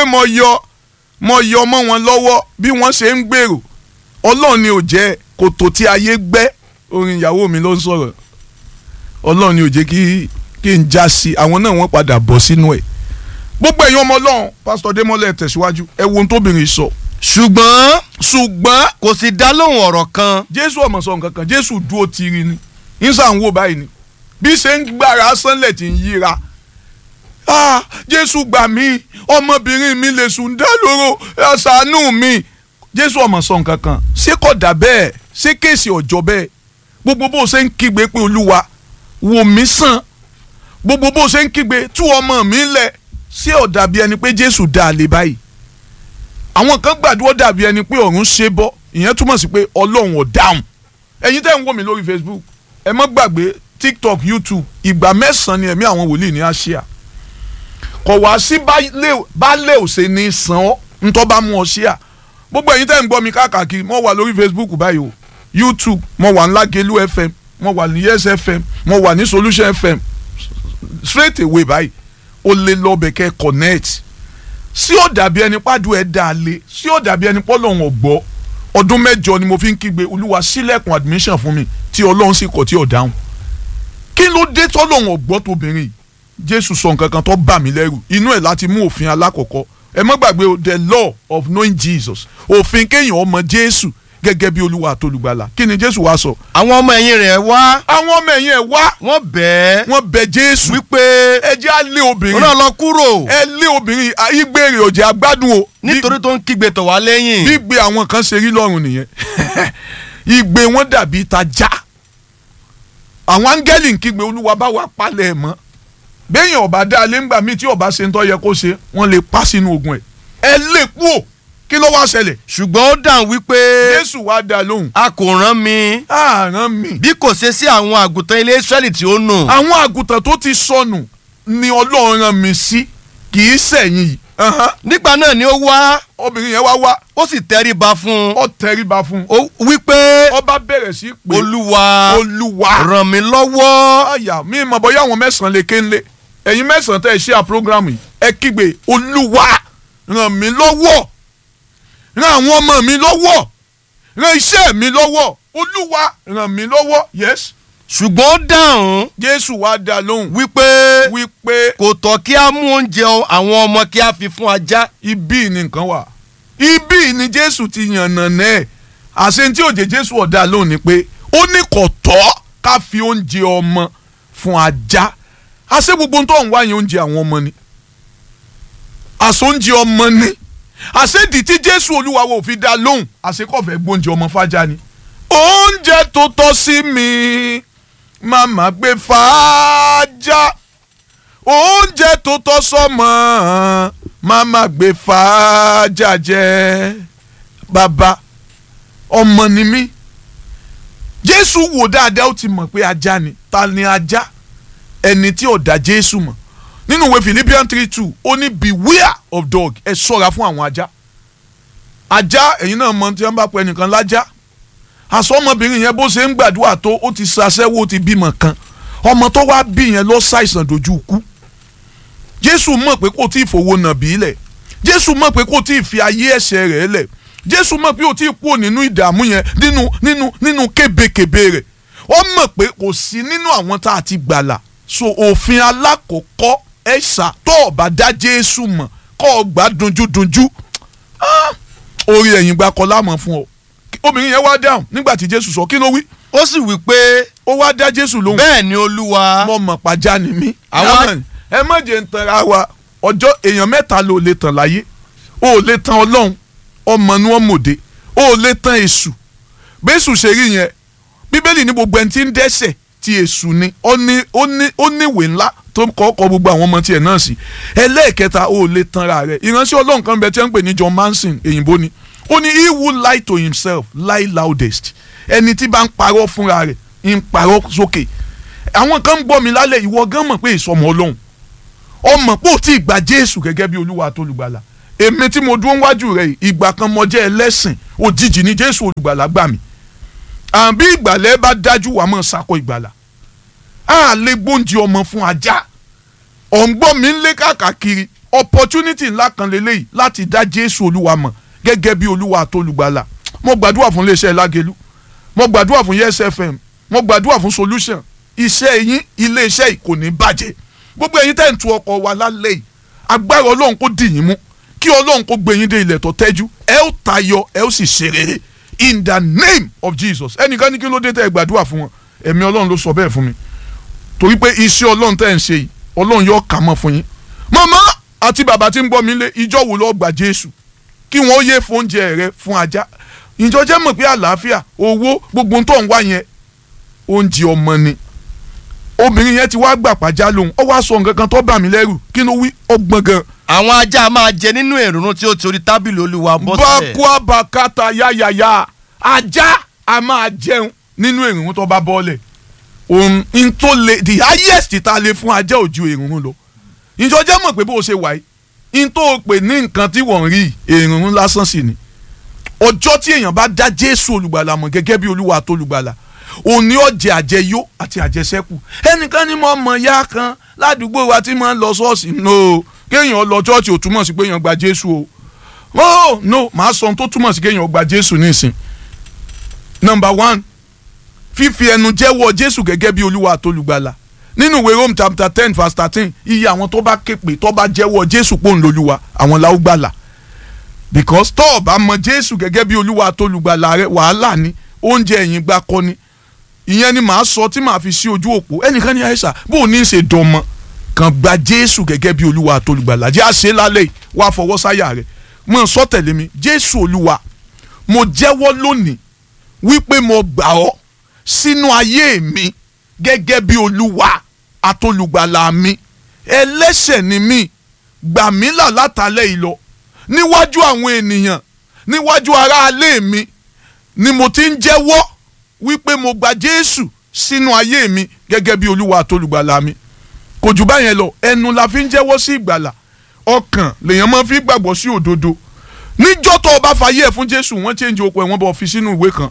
mo yọ mo yọ mọ́ wọn lọ́wọ́ bí wọ́n ṣe ń gbèrò ọlọ́run ni ò jẹ́ kòtò tí ayé gbẹ́ orin ìyàwó mi ló ń sọ̀rọ̀ ọlọ́run ni ò jẹ́ kí kí n já sí àwọn náà wọ́n padà bọ̀ sínú ẹ̀ gbogbo ẹ̀yin ọmọ ọlọ́run pásítọ̀ démọ́lẹ̀ tẹ̀síwájú ẹ wo ohun tóbìnrin sọ ṣùgbọ́n ṣùgbọ́n kò sì dá lóhùn ọ̀rọ̀ kan jésù ọmọ sọ nǹkan kan jésù dúró tiri ni nísà ń wò báyìí ni bí ṣe ń gbára sánlẹ̀ tí ń yíra ah jésù gbà mí ọmọbìnrin mi lè sùn dá lóró ẹ ṣàánú mi jésù ọmọ sọ nǹkan kan ṣé kò dà bẹ́ẹ̀ ṣé kéèsì ọ̀jọ́ bẹ́ẹ̀ gbogbo bó ṣe ń kígbe pé olúwa wò mí sàn gbogbo bó ṣe ń kígbe tú ọmọ mi lẹ̀ ṣé ó dàbí ẹni pé jésù dá a lè báyìí àwọn kan gbàdúrà dàbí ẹni pé ọ̀run ṣe bọ́ ìyẹn túmọ̀ sí pé ọlọ́run ò dáhùn ẹ̀yin tẹ́ ń wò mí lórí facebook ẹ má gbàgbé tiktok youtube ìgbà mẹ́sàn-án ni ẹ̀mí àwọn wòlíì ní àṣìá kọ̀ wá sí baálé òsè ní sàn ọ́ ntọ́ bá mú ọ ṣíà gbogbo ẹ̀yin tẹ́ ń gbọ́ mi káàkiri mo wà lórí facebook báyìí o youtube mo wà ní Lágelú fm mo wà ní yes fm mo wà ní solution fm straight away báyìí o lè lọ bẹ̀ kẹ́ connect sí ó dàbí ẹni pàdù ẹ̀ dà lé sí ó dàbí ẹni pọ́lọ́hún ọ̀gbọ́ ọdún mẹ́jọ ni mo fi ń kígbe olúwa sílẹ̀kùn admission fún mi tí ọlọ́run sì kọ̀ tí ò dáhùn kí ló dé tọ́lọ́hún ọ̀gbọ́ tóbìnrin yìí jésù sọ nǹkan kan tó bà mí lẹ́rù inú ẹ̀ láti mú òfin alákọ̀ọ́kọ́ ẹ má gbàgbé o the law of knowing jesus òfin kéèyàn ọmọ jésù gẹ́gẹ́ bí olúwa àtolùgbàlà kí ni jésù wá sọ. àwọn ọmọ ẹ̀yìn rẹ̀ wá àwọn ọmọ ẹ̀yìn ẹ̀ wá wọ́n bẹ̀ẹ́ wọ́n bẹ jésù wípé ẹ jẹ́ á lé obìnrin rán lọ kúrò ẹ lé obìnrin ìgbèrè òjì agbádùn o nítorí tó ń kígbe tọ̀ wá lẹ́yìn gbígbé àwọn kan ṣe rí lọ́rùn nìyẹn ìgbé wọn dàbí ìtajà àwọn áńgẹ́lì ń kígbe olúwa bá wà palẹ̀ ẹ̀ mọ́ béèyàn ọba dá alẹ́ ńgbà míì tí ọba ṣe ń tọ́ yẹ kó ṣe wọ́n lè pa sínú ogun ẹ̀ ẹ lè kú ò kí ló wá ṣẹlẹ̀ ṣùgbọ́n ó dáhùn wípé jésù wá dá lóhùn a kò rán mi àrán mi bí kò ṣe sí àwọn àgùntàn ilé Ísírẹ́lì tí ó nù àwọn àgùntàn tó ti sọnù ni ọlọ́run rán mi sí kì í sẹ̀yìn yìí Ahan. nígbà náà ni ó wá obìnrin yẹn wá wá ó sì tẹríba fún un ó tẹríba fún un ó wípé ọba bẹ̀rẹ̀ sí pé olúwa olúwa ràn mí lọ́wọ́ àyà mi mọ̀ bóyá àwọn mẹ́sàn-án lè kéńlé ẹ̀yin mẹ́sàn-án tẹ́ ẹ ṣe à programu yìí ẹ kígbe olúwa ràn mí lọ́wọ́ ràn àwọn ọmọ mi lọ́wọ́ ràn iṣẹ́ mi lọ́wọ́ olúwa ràn mí lọ́wọ́ yes ṣùgbọ́n ó dáhùn jésù wá dá lóhùn wípé wípé kò tọ́ kí a mú oúnjẹ àwọn ọmọ kí a fi fún ajá ibi ni nǹkan wà ibi ni jésù ti yànnà náà àṣẹ tí òjè jésù ọ̀dà lóhùn ni pé ó ní kò tọ́ ká fi oúnjẹ ọmọ fún ajá àṣẹ gbogbo tó ń wáyé oúnjẹ àwọn ọmọ ni àṣẹ oúnjẹ ọmọ ni àṣẹ ìdí tí jésù olúwa wo fi dá lóhùn àṣẹ kò fẹ́ gbóúnjẹ ọmọ fájá ni oúnjẹ tó tọ́ sí mi màmá gbé fàájà oúnjẹ tó tọ́ sọ́mọ màmá gbé fàájà jẹ bàbá ọmọ ni mí jésù wò dáadáa ó ti mọ̀ pé ajá ni ta ni ajá ẹni tí ò dá jésù mọ̀ nínú ìwé philippians three two ó ní beware of dog ẹ ṣọ́ra fún àwọn ajá ajá ẹ̀yin náà mọ̀ tí wọ́n bá pẹ́ nìkan lájá àsọ ọmọbìnrin yẹn bó ṣe ń gbàdúrà tó ó ti ṣaṣẹ́wó ti bímọ kan ọmọ tó wá bí yẹn lọ ṣàìsàn dojú kú jésù mọ̀ pé kò tí ì fowó nàbí lẹ̀ jésù mọ̀ pé kò tí ì fi ayé ẹ̀ṣẹ̀ rẹ̀ lẹ̀ jésù mọ̀ pé kò tí ì kúrò nínú ìdààmú yẹn nínú nínú nínú kébékébé rẹ̀ ó mọ̀ pé kò sí nínú àwọn tá a ti gbàlà so òfin alákọ̀ọ́kọ́ ẹ̀ṣà tó o bá dá jésù mọ̀ kọ́ ọ gbà dunjúdunjú orí ẹ̀yìn gba kọ́ lámọ̀ fún ọ obìnrin yẹn wá dáhùn nígbà tí jésù sọ kí ló wí ó sì wí pé ó wá dá jésù lóhùn bẹ́ẹ̀ ni olúwa mo mọ̀ pàjá ni mí. Àwa- ẹ má jẹ́ ń tanra wa ọjọ́ èèyàn mẹ́ta ló lè tàn láyé ó lè tan ọlọ́run ọmọ ni wọ́n mòde ó lè tan èṣù bẹ́sù ṣe rí yẹn bíbélì ní gbogbo ẹni tí ń dẹ́ṣẹ̀ ti èṣù ni ó ní ó ní ó ní ìwé ńlá tó kọ́ kọ́ gbogbo àwọn ọmọ tiẹ̀ náà sí ẹlẹ́ẹ̀kẹta ó lè tanra rẹ̀ ìránṣẹ́ ọlọ́run kan bẹ tí wọ́n ń pè ní John Manson èyìnbó ni ó ní he who lie to himself lie loudest ẹni tí bá ń parọ́ fúnra rẹ̀ ń parọ́ sókè àwọn kan ń gbọ́ mi lálẹ́ ìwọ gan mọ̀ pé ìsọmọ ọlọ́run ọmọ pé ò tí ì gba jésù gẹ́gẹ́ bí olúwa àtolùgbàlà èmi tí mo dúró wájú rẹ̀ yìí, ìgbà kan mo jẹ́ ẹlẹ́sìn òjijì ní jésù olùgbàlà gbà mí àbí ìgbàlẹ̀ bá dájú wàá mọ̀ sakọ ìgbàlà á lè gbóúnjẹ ọmọ fún ajá ọ̀ǹgbọ́n mi ń lé káàkiri opportunity ńlá kan lélẹ́yìí láti dá jésù olúwa mọ̀ gẹ́gẹ́ bí olúwa àtolùgbàlà mo gbàdúrà fún iléeṣẹ́ lágẹ̀lú mo gbàdúrà fún yes fm mo gbàdúrà fún solution iṣẹ́ yín iléeṣẹ́ yìí kò ní bàjẹ́ gbogbo ẹ̀yin tẹ́ ń tu ọkọ̀ wa lálẹ́ yìí agbára ọlọ́run kó dì yín mú kí ọlọ́run kó gbé yín dé ilẹ̀ tó tẹ́jú ẹ ó tayọ ẹ ó sì ṣe rere in the name of jesus ẹnìkan ní kí ló dé tẹ́ ẹ gbàdúrà fún wọn ẹ̀mí ọlọ́run ló sọ bẹ́ẹ̀ fún mi torí pé iṣẹ́ ọlọ́run tẹ́ ẹ̀ ń ṣe yìí ọlọ́run yóò kà mọ́ fún yín màmá àti bàbá tí ń gbọ́ mi lé ìjọ wo lọ́ọ́ gbà jésù kí wọ́n yé fún oúnjẹ rẹ fún ajá ìjọ jẹ́ mọ̀ pé àlàáfíà owó gbogbo tó ń wá yẹn oúnjẹ ọmọ ni obìnrin yẹn ti wá gbà pàjá lòun ó wá sọ nǹkan kan tó bà mí lẹ́rù kí ló wí ọgbọ́n gan. àwọn ajá máa jẹ nínú èrònú tí ó ti orí tábìlì olúwa bọ́ sílẹ̀. bákúá bàkátà yáyàyà ajá a máa jẹun nínú èrònú tó bá bọ́ọ̀lẹ̀ òun n tó le the highest tá a lè fún ajá ò ju èrònú lọ ìjọ jẹ́ mọ̀ pé bó o ṣe wà yìí n tó pè ní nǹkan tí wọ́n rí èrònú lásán sí ni ọjọ́ tí èèyàn bá dá jésù olùgbàlà mọ̀ gẹ́gẹ́ bí olúwa àtolùgbàlà òní ọ̀jẹ̀ àjẹyó àti àjẹsẹ́kù ẹnìkan ní mo mọ̀ ya kan ládùúgbò wa tí mo ń lọ ṣọ́ọ̀ṣì no kéèyàn lọ ṣọ́ọ̀ṣì ò túmọ̀ sí pé èèyàn gba jésù o oh no màá sọ ohun tó túmọ̀ sí kéèyàn gba jésù nísìn number one fífi ẹnu jẹ́wọ́ jésù gẹ́gẹ́ bí olúwa àtolùgbàlà nínú ìwé rome chapter ten verse thirteen iye àwọn tó bá képe tó bá jẹ́wọ́ jésù pòun lolúwa àwọn la ó gbàlà because tó o bá mọ jésù gẹ́gẹ́ bí olúwa àtolùgbàlà rẹ wàhálà ni oúnjẹ ẹ̀yìn gbà kọ́ ni ìyẹn ni màá sọ tí màá fi sí ojú òpó ẹnìkan ní àìsà bó o ní í ṣe dánmọ kàn gba jésù gẹ́gẹ́ bí olúwa àtolùgbàlà jẹ́ àṣẹ lálẹ́ yìí wá fọwọ́ sáyà rẹ̀ mọ̀ sọ tẹ̀lé mi jésù olúwa mo jẹ́wọ́ lónìí wípé mo gbà ọ́ sínú ayé mi gẹ́gẹ́ bí olúwa àtolùgbàlà mi ẹlẹ́ṣẹ̀ ni mí gbà mí là látàlẹ́ yìí lọ níwájú àwọn ènìyàn níwájú aráalé mi ni mo ti ń jẹ́wọ́ wípé mo gba jésù sínú ayé mi gẹ́gẹ́ bí olúwa àtolùgbàlà mi kò jù báyẹn lọ ẹnu la fi ń jẹ́wọ́ sí ìgbàlà ọkàn lèèyàn máa fi gbàgbọ́ sí òdodo níjọ́ tó o bá fàyè ẹ̀ fún jésù wọ́n change okò ẹ̀ wọ́n bọ̀ fi sínú ìwé kan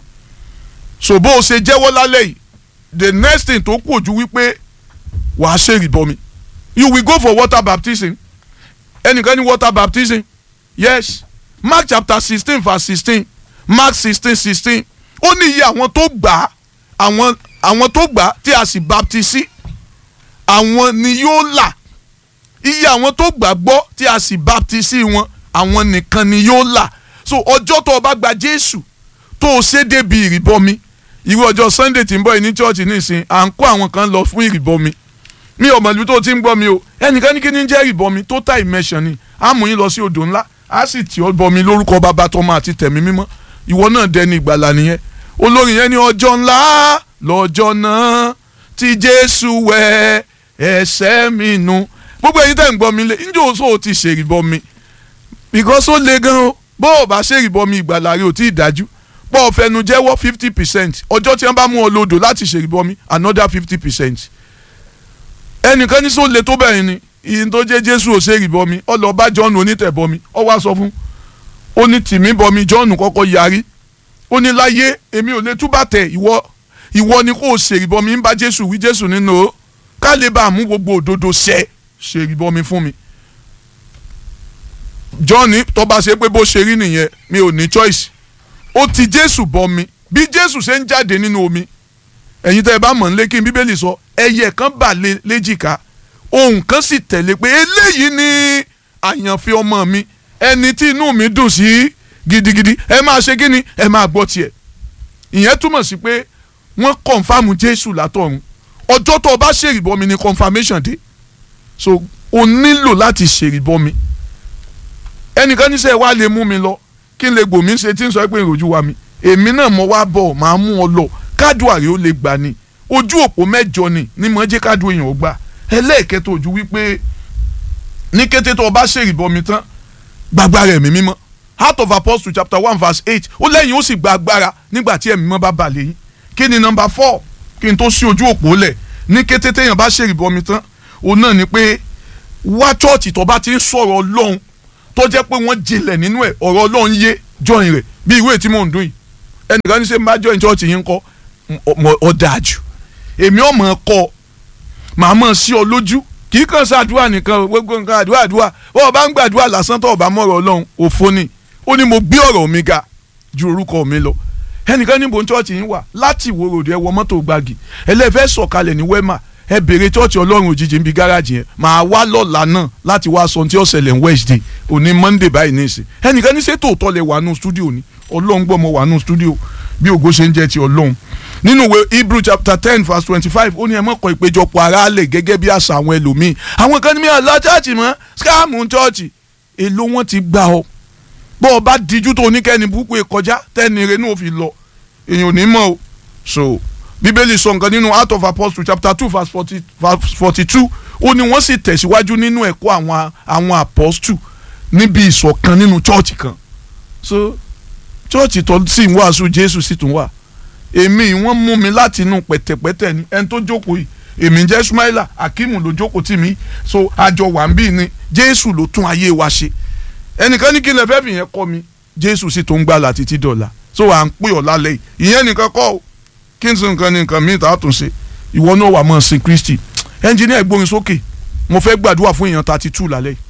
so bó o ṣe jẹ́wọ́ lálẹ́ yìí the next thing tó kù ojú wípé wàá ṣe ìrìbọmi you will go for water baptism ẹnìkan ní water baptism yes mark chapter sixteen verse sixteen mark sixteen sixteen ó ní iye àwọn tó gbà á àwọn àwọn tó gbà á tí a sì baptisi àwọn ni yóò là iye àwọn tó gbà gbọ́ tí a sì baptisi wọn àwọn nìkan ni yóò là so ọjọ́ tó o bá gba jésù tó o ṣe débi ìrìbọmi irú ọjọ́ sunday tí ń bọ̀ yìí ní church nísìn à ń kó àwọn kan lọ fún ìrìbọmi mi ò mọ̀lú tó ti ń gbọ́ mi o ẹnìkan ní kí ni jẹ́ ìrìbọmi total immersion ni a mú yín lọ sí odò ńlá a sì tì ọ́ bọmi lórúkọ bàbá tọmọ àti tẹ̀mí mímọ́ ìwọ náà dẹni ìgbàlà nìyẹn olórin yẹn ní ọjọ́ ńlá lọ́jọ́ náà tí jésù wẹ ẹ̀ṣẹ̀ mi nù gbogbo èyí tẹ̀ ń gbọ́ mi lé njẹ́ oṣù ò ti ṣèrìbọmi because ó le gan o bó o bá ṣèrìbọmi ìgbàlà rẹ ò tí ì dájú pọ̀ fẹnu jẹ́wọ́ fifty percent ọjọ́ tí wọ́n bá mú ọ lódò láti ṣèrìbọmi another fifty percent ẹnìkan ní sọ le tó bẹ́ẹ̀ ni ìyìn tó jẹ́ jésù ò ṣèrìbọmi ọ lọ bá john onítẹ̀bọmi ọ wá sọ fún ó ní tìmí bọmi john kọ́kọ́ yarí ó ní láyé èmi ò lè túbà tẹ̀ ìwọ ìwọ ni kò ṣèrìbọmi ń bá jésù wí jésù nínú o ká lè bá a mú gbogbo òdodo ṣẹ ṣèrìbọmi fún mi john tó bá ṣe pé bó ṣe rí nìyẹn mi ò ní choice ó ti jésù bọmi bí jésù ṣe ń jáde nínú omi ẹ̀yin tẹ́ ẹ bá mọ̀ ń lé kí n bíbélì sọ ẹyẹ kan bà léjìká ohun kan sì tẹ̀lé pé eléyìí ni àyànfẹ́ ọmọ mi ẹni tí inú mi dùn sí gidigidi ẹ máa ṣe kí ni ẹ máa gbọ́ tiẹ̀ ìyẹn túmọ̀ sí pé wọ́n kọ̀nfàmù jésù látọ̀run ọjọ́ tó o bá ṣèrìbọmi ni confirmation dé so o nílò láti ṣèrìbọmi ẹnìkan níṣẹ́ wa lè mú mi lọ kí n lè gbòmí ṣe tí ń sọ pé ìròjú wa mi èmi náà mo wá bọ̀ máa mú ọ lọ kádùá rẹ ó lè gbà ní ojú òpó mẹ́jọ ni ní mo jẹ́ kádùá èèyàn ó gbà ẹlẹ́ẹ̀kẹta ojú wípé ní kété tó o bá ṣèrìbọmi tán gbàgbára ẹ̀mí mímọ́ Heart of Apostle chapter one verse eight ó lẹ́yìn ó sì gba agbára nígbà tí ẹ̀mí mímọ́ bá bà lẹ́yìn kí ni nọmba four kí n tó sí ojú òpó lẹ̀ ní kété téèyàn bá ṣèrìbọmi tán òun náà ni pé wá chọ́ọ̀tì tó bá ti ń sọ̀rọ̀ ọlọ́run tó jẹ́ pé wọ́n jinlẹ̀ nínú ẹ̀ ọ̀rọ̀ ọlọ́run yé jọyìn rẹ̀ bí ìwé tí mò ń dún yìí ẹnìkan ní sẹ́ máa jọyìn chọ́ọ̀tì yín kọ́ ọ dáa jù èmi ọmọ kọ́ màá mọ̀ sí ọ lójú kí kì í kàn ṣàdúrà nìkan o, gbogbo nǹkan àdúrà àdúrà bó o bá ń gbàdúrà lásán tó o bá mọ̀rọ̀ ọlọ́run òfo ni ó ní mo gbé ọ̀rọ̀ mi ga ju orúkọ mi lọ ẹnìkan níbo chọ́ọ̀chì yín wà láti ìwó ròdì ẹ wọ mọ́tò gbági ẹlẹ́fẹ́ sọ̀kalẹ̀ ní wẹ́mà ẹ bèrè chọ́ọ̀chì ọlọ́run òjijì níbi gáràjì yẹn màá wá lọ́la náà láti wá sọ ohun tí ó ṣẹlẹ̀ ní Wednesday òní Monday báyìí ní ìsìn ẹnìkan ní ṣètò òótọ́ lẹ wà nù stúdíò ni ọlọ́run gbọ́ mọ wà nù stúdíò bí ògo ṣe ń jẹ́ ti ọlọ́run nínú ìwé Hebrew chapter ten verse twenty-five ó ní ẹ mọ̀kọ́ ìpéjọpọ̀ ara lè gẹ́gẹ́ bí àṣà àwọn ẹlòmíì àwọn kan ní mi àlọ́ chọ́ọ̀chì mọ́ skáàmù chọ́ọ̀chì èló wọn ti gbà ọ bọ́ ọ bá dijú tó oníkẹ́ni burúkú kọjá tẹ́ni rẹ̀ fi lọ èèyàn ò ní mọ̀ o so bíbélì sọ nǹkan nínú Acts of Apostles chapter two verse forty verse forty two ó ní wọ́n sì tẹ̀síwájú nínú ẹ̀kọ́ àwọn àwọn apostle níbi ìṣọ̀kan nínú chọ́ọ̀chì kan so chọ́ọ̀chì tó sì ń wàásù Jésù sì tún wà èmi wọ́n mú mi láti inú pẹ̀tẹ̀pẹ̀tẹ̀ ni ẹni tó jókòó yìí èmi jẹ́ Ismaila Akimu ló jókòó tì mí so àjọ wà ń bí ni Jésù ló tún ayé wa ṣe ẹnìkan ní kí n lè fẹ́ fìyẹn kọ́ mi Jésù sì tó ń gbàlà títí dọ̀la so à ń pè ọ́ lálẹ́ yìí ìyẹn nìkan kọ́ o kí n sọ nǹkan ní nǹkan míì tá a tún ṣe ìwọ náà wà mọ́ sin Kristi ẹnjìníà gbórin sókè mo fẹ́ gbàdúrà fún èèyàn thirty two lálẹ́ yìí.